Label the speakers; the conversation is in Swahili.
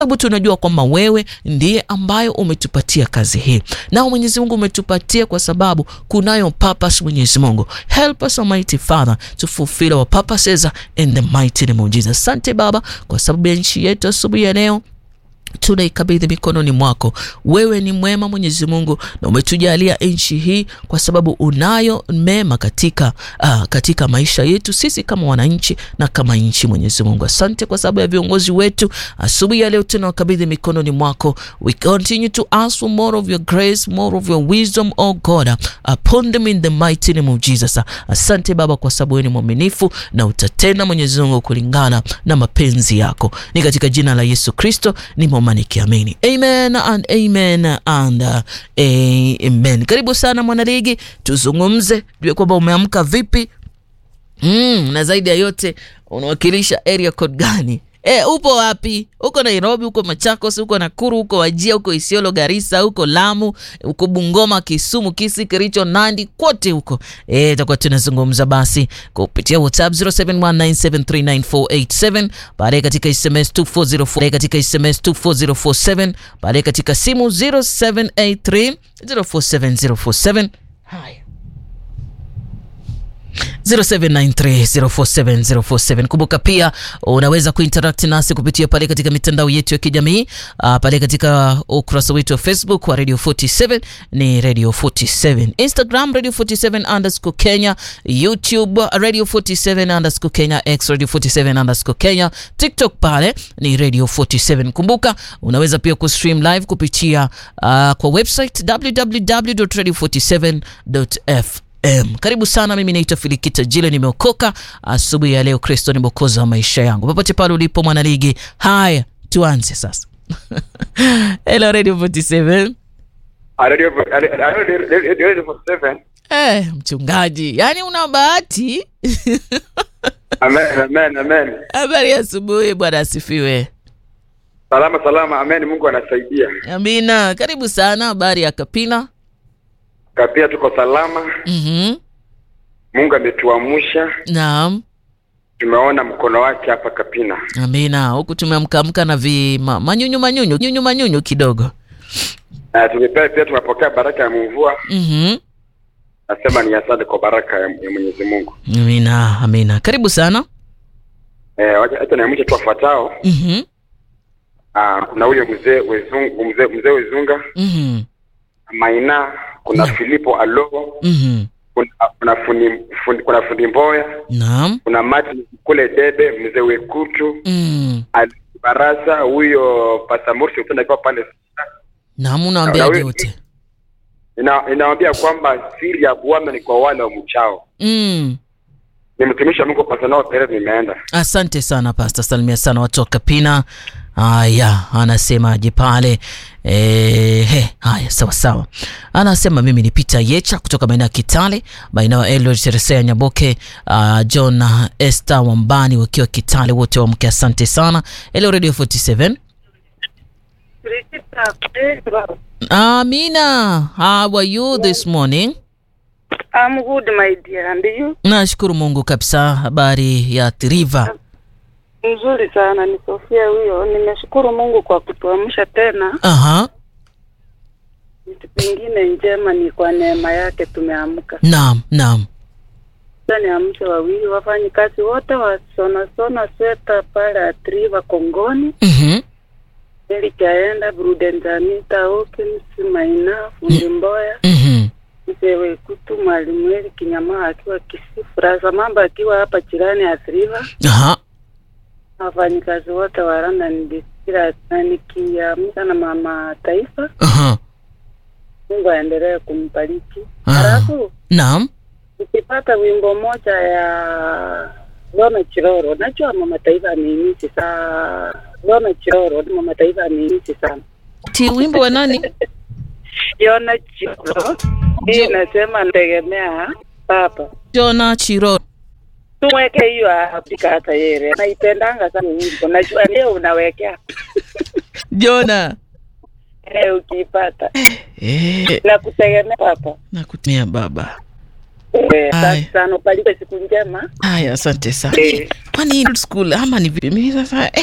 Speaker 1: sababu tunajua kwamba wewe ndiye ambayo umetupatia kazi hii, na Mwenyezi Mungu umetupatia kwa sababu kunayo purpose. Mwenyezi Mungu, help us Almighty Father to fulfill our purposes in the mighty name of Jesus. Asante Baba kwa sababu ya nchi yetu asubuhi ya leo tunaikabidhi mikononi mwako. Wewe ni mwema Mwenyezi Mungu, na umetujalia nchi hii kwa sababu unayo mema katika, uh, katika maisha yetu sisi kama wananchi na kama nchi. Mwenyezi Mungu, asante kwa sababu ya viongozi wetu asubuhi ya leo tunawakabidhi mikononi mwako. We continue to ask for more of your grace, more of your wisdom, oh God, upon them in the mighty name of Jesus. Asante Baba kwa sababu wewe ni mwaminifu na utatenda Mwenyezi Mungu kulingana na mapenzi yako, ni katika jina la Yesu Kristo ni nikiamini amen and amen and uh, amen. Karibu sana mwanaligi, tuzungumze jue kwamba umeamka vipi, mm, na zaidi ya yote unawakilisha area code gani? E, upo wapi? Uko Nairobi, uko Machakos, uko Nakuru, uko Wajia, uko Isiolo, Garissa, uko Lamu, uko Bungoma, Kisumu, Kisii, Kericho, Nandi, kote huko eh, tutakuwa tunazungumza basi kupitia WhatsApp 0719739487 baadaye katika SMS 240 katika SMS 24047 baadaye katika simu 0783047047 haya 0793047047. Kumbuka pia unaweza kuinteract nasi kupitia pale katika mitandao yetu ya kijamii uh, pale katika ukurasa wetu wa Facebook wa Radio 47 ni Radio 47, Instagram Radio 47 underscore Kenya, YouTube Radio 47 underscore Kenya, X Radio 47 underscore Kenya, TikTok pale ni Radio 47. Kumbuka unaweza pia kustream live kupitia uh, kwa website www.radio47.fm. Um, karibu sana. Mimi naitwa Filikita Jile, nimeokoka asubuhi ya leo. Kristo ni mwokozi wa maisha yangu, popote pale ulipo mwanaligi. Haya, tuanze sasa. Hello Radio 47. Eh, mchungaji, yaani una bahati.
Speaker 2: Amen, amen, amen.
Speaker 1: Habari ya asubuhi, Bwana asifiwe.
Speaker 2: Salama salama, amen. Mungu anasaidia.
Speaker 1: Amina, karibu sana. Habari ya Kapina?
Speaker 2: Kapia tuko salama.
Speaker 1: Mhm.
Speaker 2: Mungu ametuamsha,
Speaker 1: Naam.
Speaker 2: tumeona mkono wake hapa Kapina.
Speaker 1: Amina. Huku tumeamkaamka na vi ma, manyunyu manyunyu nyunyu manyunyu kidogo.
Speaker 2: Na tumepea pia tumepokea baraka ya mvua.
Speaker 1: Mhm.
Speaker 2: Nasema ni asante kwa baraka ya, ya Mwenyezi Mungu.
Speaker 1: Amina, amina. Karibu sana.
Speaker 2: Eh, wacha hata niamshe tu wafuatao.
Speaker 1: Mhm.
Speaker 2: Ah, kuna huyo mzee Wezungu, mzee mzee Wezunga,
Speaker 1: Mhm.
Speaker 2: Maina, kuna
Speaker 1: Naam.
Speaker 2: Filipo Alo,
Speaker 1: Mhm.
Speaker 2: kuna kuna fundi, fundi kuna fundi Mboya,
Speaker 1: Naam.
Speaker 2: kuna Martin kule Debe, mzee Wekutu,
Speaker 1: Mm.
Speaker 2: Ali Barasa, huyo Pastor Morsi utenda kwa pale
Speaker 1: Naam,
Speaker 2: Na
Speaker 1: unawaambiaje
Speaker 2: wewe-
Speaker 1: wote?
Speaker 2: Ina, inawaambia kwamba siri ya Bwana ni kwa wale wamchao.
Speaker 1: Mm.
Speaker 2: Ni mtumishi wa Mungu Pastor Noah Perez nimeenda.
Speaker 1: Asante sana Pastor, salimia sana watu wa Kapina. Haya, anasemaje pale? Eh, he, haya sawa sawa. Anasema mimi ni Peter Yecha kutoka maeneo ya Kitale, maeneo ya Eldoret, Teresea, Nyaboke, uh, John na Esther Wambani wakiwa Kitale, wote wamke, asante sana. Hello Radio 47. Amina, how are you this morning?
Speaker 3: I'm good, my dear. And you?
Speaker 1: Nashukuru Mungu kabisa. Habari ya Triva?
Speaker 3: Mzuri sana, ni Sofia huyo. Nimeshukuru Mungu kwa kutuamsha tena.
Speaker 1: Aha,
Speaker 3: Vitu vingine njema ni kwa neema yake tumeamka.
Speaker 1: naam, naam.
Speaker 3: Sasa niamshe wawili wafanyikazi wote wasona sona sweta pale Atriva Kongoni,
Speaker 1: Mhm.
Speaker 3: ili kaenda Brudenjanita Hawkins Maina Fundi Mboya
Speaker 1: Mhm.
Speaker 3: Mzee Wekutu Mwalimu Eli Kinyamaa akiwa Kisii, Furaza Mamba akiwa hapa jirani Atriva.
Speaker 1: Aha.
Speaker 3: wafanyikazi wote wa London Distillers na nikiamka na mama taifa,
Speaker 1: Aha.
Speaker 3: Mungu aendelee kumbariki.
Speaker 1: Ah.
Speaker 3: Halafu
Speaker 1: Naam.
Speaker 3: nikipata wimbo moja ya Dona Chiroro, najua mama taifa ameimisi sana. Dona Chiroro, mama taifa ameimisi sana.
Speaker 1: Ti wimbo wa nani?
Speaker 3: Yona Chiroro hii nasema nategemea papa
Speaker 1: Jona Chiro.
Speaker 3: tumweke hiyo apika hata yere naipendanga sana wimbo, najua leo unawekea
Speaker 1: Jona.
Speaker 3: eh, ukiipata
Speaker 1: Eh,
Speaker 3: na kutegemea papa
Speaker 1: nakutumia baba.
Speaker 3: Eh,
Speaker 1: Aya.
Speaker 3: Asante sana, ubarikiwe siku njema.
Speaker 1: Haya, asante sana.
Speaker 3: Eh.
Speaker 1: Kwani hii school ama ni vipi? Mimi sasa eh.